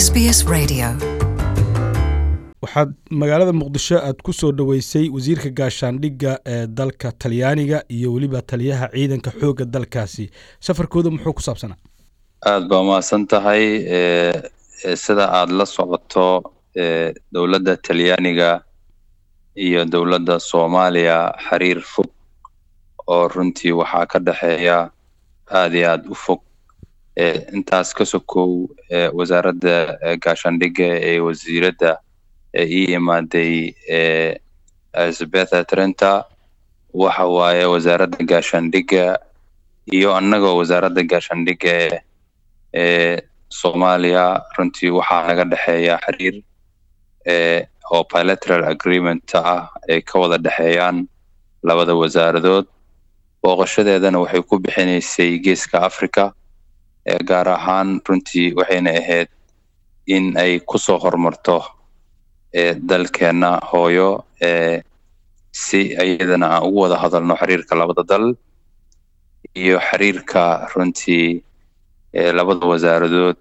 SBS Radio. waxaad magaalada muqdisho aad ku soo dhoweysay wasiirka gaashaandhigga ee dalka talyaaniga iyo weliba taliyaha ciidanka xoogga dalkaasi safarkooda muxuu ku saabsanaa aad baa mahadsan tahay e sida aada la socoto e dowladda talyaaniga iyo dowladda soomaaliya xiriir fog oo runtii waxaa ka dhexeeya aada iyo aada u fog e intaas ka sokow e wasaaradda gaashaandhigga ee wasiiradda ee ii imaaday e elizabetha trenta waxa waaye wasaaradda gaashaandhigga iyo annagoo wasaaradda gaashaandhigga ee ee soomaaliya runtii waxaa naga dhexeeya xiriir e oo bilateral agreement ah ay ka wada dhexeeyaan labada wasaaradood booqashadeedana waxay ku bixinaysay geeska africa ee gaar ahaan runtii waxayna ahayd in ay kusoo horumarto ee dalkeena hooyo ee si iyadana aan ugu wada hadalno xiriirka labada dal iyo xiriirka runtii ee labada wasaaradood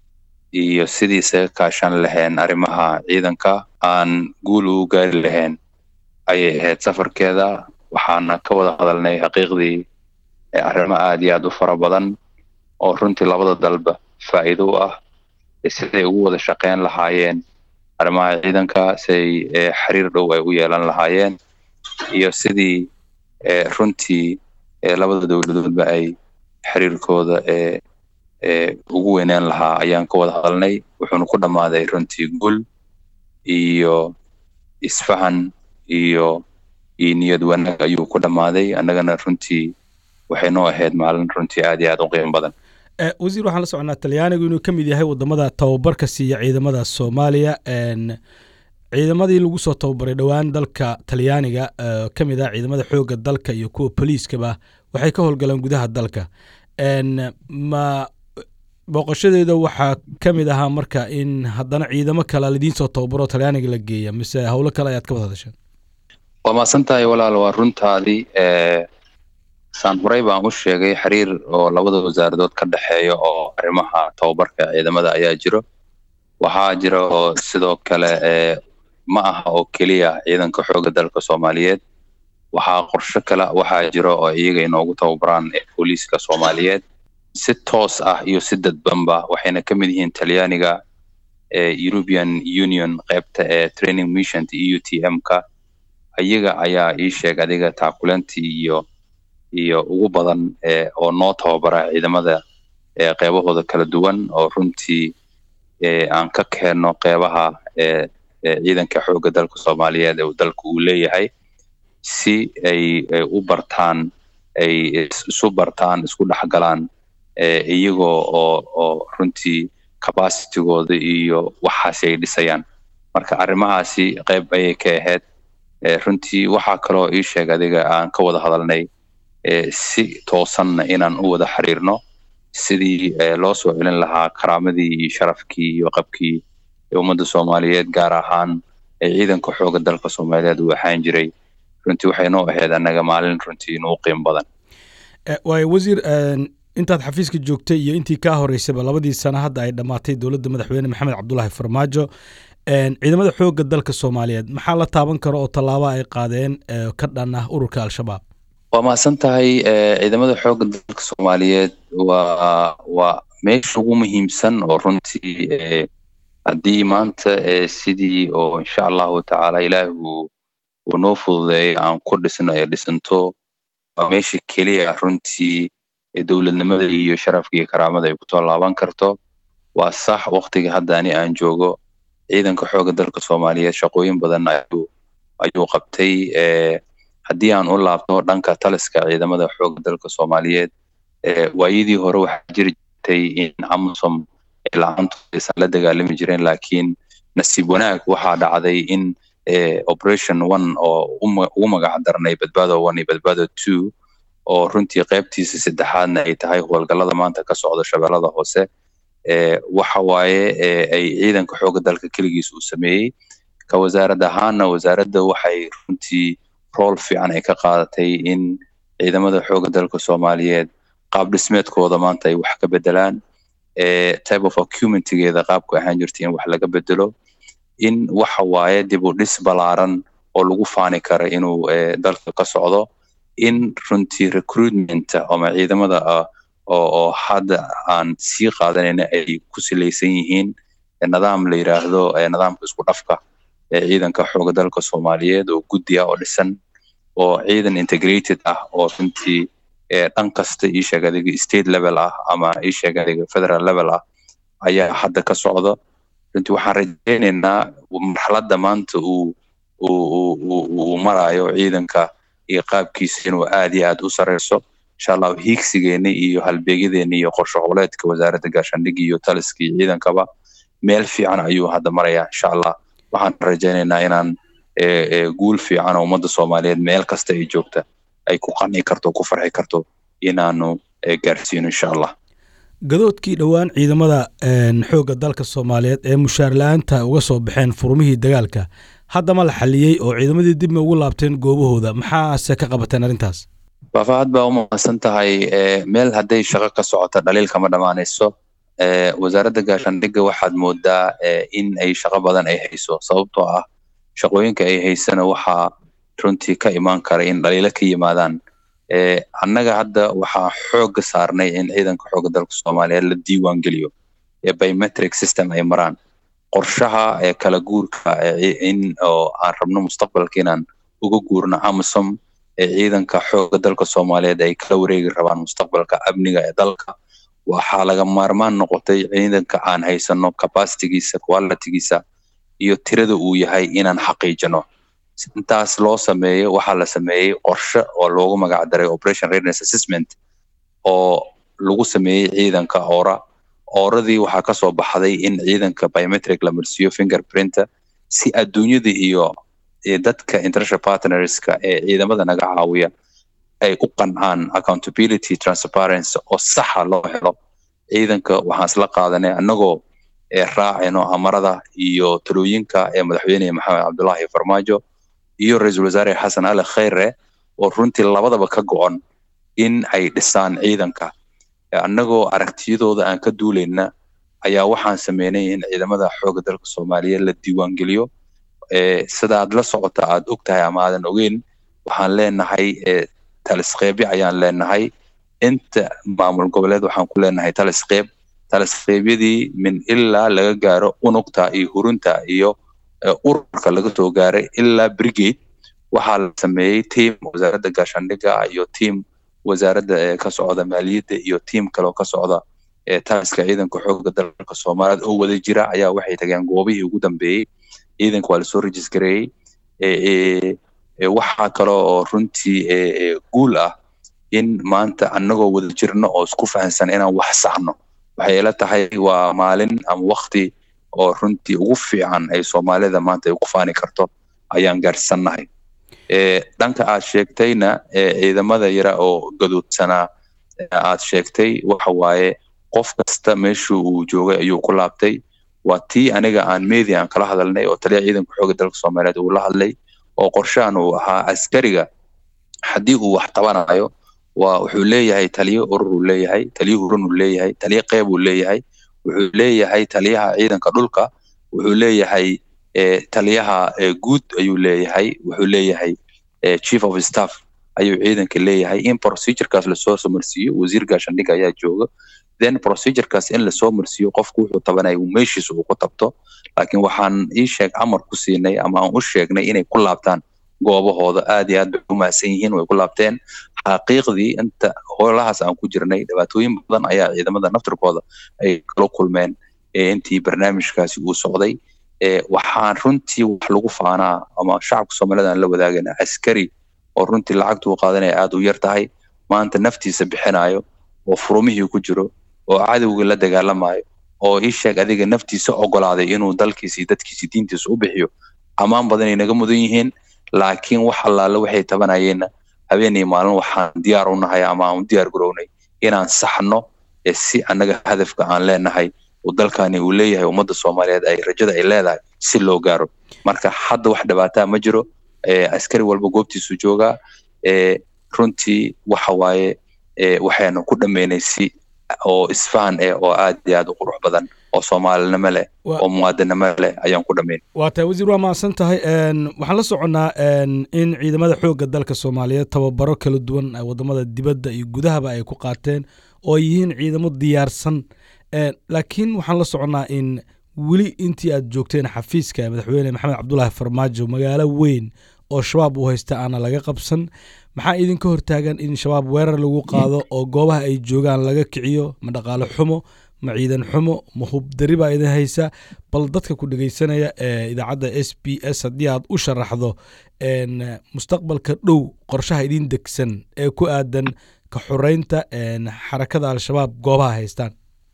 iyo sidii isaga kaashan lahayn arrimaha ciidanka aan guul ugu gaari lahayn ayay ahayd safarkeeda waxaana ka wada hadalnay xaqiiqdii arrimo aada iyo aada u fara badan oo runtii labada dalba faa'iido u ah siday ugu wada shaqeyn lahaayeen arrimaha ciidanka siay xiriir dhow ay u yeelan lahaayeen iyo sidii runtii labada dowladoodba ay xiriirkooda ee ee ugu weyneen lahaa ayaan ka wada hadalnay wuxuuna ku dhammaaday runtii guul iyo isfahan iyo iyo niyad wanaag ayuu ku dhammaaday annagana runtii waxay noo ahayd maalin runtii aada iyo aada u qiimo badan wasiir waxaan la soconaa talyaanigu inuu ka mid yahay wadamada tababarka siiya ciidamada soomaaliya ciidamadii lagu soo tababaray dhowaan dalka talyaaniga ka mid ah ciidamada xoogga dalka iyo kuwa boliiskaba waxay ka howlgalaan gudaha dalka ma booqashadeeda waxaa ka mid ahaa marka in haddana ciidamo kale lidiin soo tababaro talyaaniga la geeya mise howlo kale ayaad ka wada hadasheen waa mahadsan tahay walaal waa runtaadii saan horey baan u sheegay xiriir oo labada wasaaradood ka dhexeeya oo arrimaha tababarka ciidamada ayaa jiro waxaa jira oo sidoo kale e ma aha oo keliya ciidanka xoogga dalka soomaaliyeed waxaa qorsho kale waxaa jira oo iyaga inoogu tababaraan booliiska soomaaliyeed si toos ah iyo si dadbanba waxayna ka mid yihiin talyaaniga ee european union qaybta ee training mission e u t m-ka iyaga ayaa ii sheeg adiga taakulantii iyo iyo ugu badan e oo noo tababara ciidamada ee qeybahooda kala duwan oo runtii e aan ka keenno qeybaha ee ciidanka xoogga dalka soomaaliyeed ee dalka uu leeyahay si ay u bartaan ay isu bartaan isku dhexgalaan iyagoo oo oo runtii capacitigooda iyo waxaasi ay dhisayaan marka arrimahaasi qeyb ayay ka ahayd runtii waxaa kaloo ii sheeg adiga aan ka wada hadalnay si toosanna inaan u wada xiriirno sidii loo soo celin lahaa karaamadii iyo sharafkii iyo qabkii ummadda soomaaliyeed gaar ahaan ciidanka xoogga dalka soomaaliyeed uu ahaan jiray runtii waxay noo ahayd annaga maalin runtii inuu qiimo badan waayo wasiir intaad xafiiska joogtay iyo intii kaa horeysayba labadii sano hadda ay dhammaatay dowladda madaxweyne maxamed cabdulaahi farmaajo ciidamada xoogga dalka soomaaliyeed maxaa la taaban karo oo tallaabo ay qaadeen ka dhan ah ururka al-shabaab waa mahadsan tahay ciidamada xoogga dalka soomaaliyeed waa waa meesha ugu muhiimsan oo runtii haddii maanta sidii oo insha allahu tacaala ilaahi uu uu noo fududeeyo aan ku dhisno ee dhisanto waa meesha keliya runtii dowladnimada iyo sharafka iyo karaamada ay kusoo laaban karto waa sax waktiga hadda ani aan joogo ciidanka xoogga dalka soomaaliyeed shaqooyin badan ayuu ayuu qabtay haddii aan u laabto dhanka taliska ciidamada xoogga dalka soomaaliyeed waayadii hore waxaa jiri jirtay in amasom la-aantood aysan la dagaalami jireen laakiin nasiib wanaag waxaa dhacday in operation one oo ugu magac darnay badbaado one iyo badbaado two oo runtii qaybtiisa saddexaadna ay tahay howlgallada maanta ka socda shabeellada hoose waxa waaye ay ciidanka xoogga dalka keligiis uu sameeyey ka wasaarad ahaana wasaaradda waxay runtii rool fiican ay ka qaadatay in ciidamada xoogga dalka soomaaliyeed qaab dhismeedkooda maanta ay wax ka bedelaan type of acumentigeeda qaabku ahaan jirta in wax laga bedelo in waxa waaye dib u dhis balaaran oo lagu faani kara inuu dalka ka socdo in runtii recruitment ama ciidamada oo hadda aan sii qaadanayna ay ku salaysan yihiin nidaam la yiraahdo nidaamka isku dhafka ee ciidanka xooga dalka soomaaliyeed oo guddi ah oo dhisan oo ciidan integrated ah oo runtii dhan kasta ii sheeg adiga state level ah ama ii sheeg adiga federal level ah ayaa hadda ka socda runtii waxaan rajaynaynaa marxaladda maanta uu uu marayo ciidanka iyo qaabkiisa inuu aad iyo aad u sareyso insha allahu hiigsigeena iyo halbeegyadeena iyo qorshe howleedka wasaaradda gaashaandhigga iyo taliska iyo ciidankaba meel fiican ayuu hadda marayaa insha allah waxaan rajaynaynaa inaan guul fiican oo ummadda soomaaliyeed meel kasta ay joogta ay ku qanci karto ku farxi karto inaanu gaarsiino insha allah gadoodkii dhowaan ciidamada xoogga dalka soomaaliyeed ee mushaar la-aanta uga soo baxeen furmihii dagaalka haddama la xaliyey oo ciidamadii dib ma ugu laabteen goobahooda maxaase ka qabateen arrintaas faafahad baa umahadsan tahay meel hadday shaqo ka socota dhaliil kama dhammaanayso wasaaradda gaashaandhigga waxaad moodaa in ay shaqo badan ay hayso sababtoo ah shaqooyinka ay haysana waxaa runtii ka imaan kara in dhaliilo ka yimaadaan annaga hadda waxaa xoogga saarnay in ciidanka xoogga dalka soomaaliyeed la diiwaan geliyo ee biometric system ay maraan qorshaha ee kala guurka in oo aan rabno mustaqbalka inaan uga guurno amisom ee ciidanka xoogga dalka soomaaliyeed ay kala wareegi rabaan mustaqbalka amniga ee dalka waxaa laga maarmaan noqotay ciidanka aan haysano capacitigiisa qualitigiisa iyo tirada uu yahay inaan xaqiijino intaas loo sameeyo waxaa la sameeyey qorshe oo loogu magac daray operation readiness assessment oo lagu sameeyey ciidanka oora ooradii waxaa kasoo baxday in ciidanka biometric la marsiiyo fingerprinter si adduunyada iyo dadka international partnerska ee ciidamada naga caawiya ay u qancaan accountability transparency oo saxa loo helo ciidanka waxaan isla qaadanay annagoo raacayno amarada iyo talooyinka ee madaxweyne maxamed cabdullaahi farmaajo iyo ra-iisul wasaare xasan ali khayre oo runtii labadaba ka go-on in ay dhisaan ciidanka annagoo aragtiyadooda aan ka duulayna ayaa waxaan sameynay in ciidamada xoogga dalka soomaaliyeed la diiwaangeliyo sidaad la socota aad og tahay ama aadan ogeyn waxaan leenahay talisqeebyo ayaan leenahay inta maamul goboleed waxaan ku leenahay talisqeeb talisqeebyadii min ilaa laga gaaro unugta iyo hurunta iyo ururka laga soo gaaray ilaa brigade waxaa la sameeyey tiam wasaaradda gaashaandhigga iyo tiam wasaaradda ka socda maaliyadda iyo tiam kaleo ka socda taliska ciidanka xoogga dalka soomaaliyeed oo wada jira ayaa waxay tageen goobihii ugu dambeeyey ciidanka waa lasoo rejistareeyey waxaa kale oo runtii guul ah in maanta annagoo wada jirno oo isku fahansan inaan wax saxno waxay ila tahay waa maalin ama wakti oo runtii ugu fiican ay soomaalida maanta ay ku faani karto ayaan gaarsannahay dhanka aad sheegtayna ciidamada yara oo gadoodsanaa aad sheegtay waxa waaye qof kasta meeshuu uu joogay ayuu ku laabtay waa tii aniga aan media aan kala hadalnay oo taliya ciidanka xoogga dalka soomaaliyeed uu la hadlay oo qorshahan uu ahaa askariga haddii uu wax tabanayo waa wuxuu leeyahay taliyo urur uu leeyahay taliyo huran uu leeyahay taliyo qeyb uu leeyahay wuxuu leeyahay taliyaha ciidanka dhulka wuxuu leeyahay taliyaha guud ayuu leeyahay wuxuu leeyahay chief of staff ayuu ciidanka leeyahay in procedurekaas lasoo marsiiyo wasiir gaashaandhig ayaa jooga then procedurekaas in lasoo marsiiyo qofku wuxuu tabanaya meeshiisa uu ku tabto laakiin waxaan ii sheeg amar ku siinay ama aan u sheegnay inay ku laabtaan goobahooda aad iyo aad bay u mahadsan yihiin way ku laabteen xaqiiqdii inta howlahaas aan ku jirnay dhibaatooyin badan ayaa ciidamada naftirkooda ay kala kulmeen intii barnaamijkaasi uu socday waxaan runtii wax lagu faanaa ama shacabka soomaalida aan la wadaagana askari oo runtii lacagta uu qaadanaya aad u yar tahay maanta naftiisa bixinayo oo furumihii ku jiro oo cadowgii la dagaalamayo oo ii sheeg adiga naftiisa ogolaaday inuu dalkiisa iyo dadkiisa diintiisa u bixiyo ammaan badan ay naga mudan yihiin laakiin wax allaale waxay tabanayeenna habeenay maalin waxaan diyaar u nahay ama aan u diyaar garownay inaan saxno si annaga hadafka aan leenahay oo dalkani uu leeyahay ummadda soomaaliyeed ay rajada ay leedahay si loo gaaro marka hadda wax dhibaataa ma jiro askari walba goobtiisu joogaa runtii waxa waaye waxaynu ku dhammaynay si oo isfahan eh oo aad iyo aad u qurux badan oo soomaalinimo leh oo muwaadinimo leh ayaan ku dhammayn waa tahay wasiir waa mahadsan tahay waxaan la soconnaa in ciidamada xoogga dalka soomaaliyeed tababaro kala duwan wadamada dibadda iyo gudahaba ay ku qaateen oo ay yihiin ciidamo diyaarsan laakiin waxaan la soconnaa in weli intii aad joogteen xafiiska madaxweyne maxamed cabdulaahi farmaajo magaalo weyn oo shabaab uu haysta aana laga qabsan maxaa idinka hortaagan in shabaab weerar lagu qaado oo goobaha ay joogaan laga kiciyo ma dhaqaale xumo ma ciidan xumo ma hubdari baa idin haysa bal dadka ku dhegeysanaya ee idaacadda s b s haddii aad u sharaxdo mustaqbalka dhow qorshaha idin degsan ee ku aadan ka xoreynta xarakada al-shabaab goobaha haystaan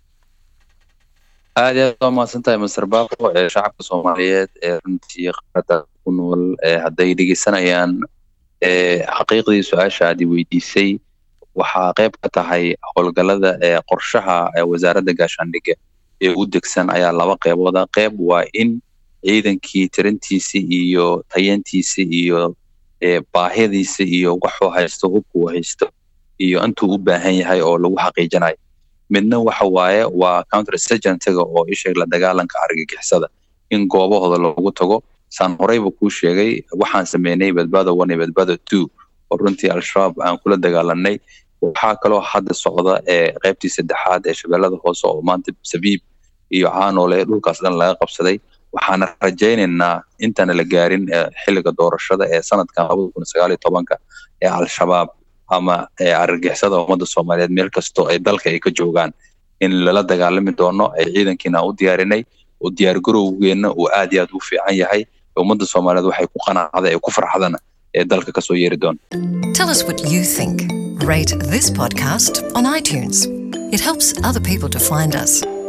aad iyo aad waa mahadsan tahay master baaqo ee shacabka soomaaliyeed ee runtii qaarada ku nool hadday dhegeysanayaan xaqiiqdii su-aasha aad i weydiisay waxaa qayb ka tahay howlgallada ee qorshaha wasaaradda gaashaandhigga ee u degsan ayaa laba qeybooda qeyb waa in ciidankii tirintiisi iyo tayantiisi iyo baahidiisi iyo waxuu haysto hubkuu haysto iyo intuu u baahan yahay oo lagu xaqiijinayo midna waxa waaye waa counter sergentiga oo isheeg la dagaalanka argagixisada in goobahooda loogu tago saan horeyba kuu sheegay waxaan sameynay badbaado one iyo badbaado two oo runtii al-shabaab aan kula dagaalanay waxaa kaloo hadda socda ee qaybtii saddexaad ee shabeellada hoose oo maanta sabiib iyo caanoole dhulkaas dhan laga qabsaday waxaana rajaynaynaa intaana la gaarin xilliga doorashada ee sanadkan labada kun sagaal iyo tobanka ee al-shabaab ama argagixisada ummadda soomaaliyeed meel kastoo ay dalka ay ka joogaan in lala dagaalami doono ay ciidankiina u diyaarinay oo diyaargarowgeenna uu aad iyo aad u fiican yahay ummadda soomaaliyeed waxay ku qanacda ee ku farxdana ee dalka kasoo yeeri doona Tell us what you think. Rate this podcast on iTunes. It helps other people to find us.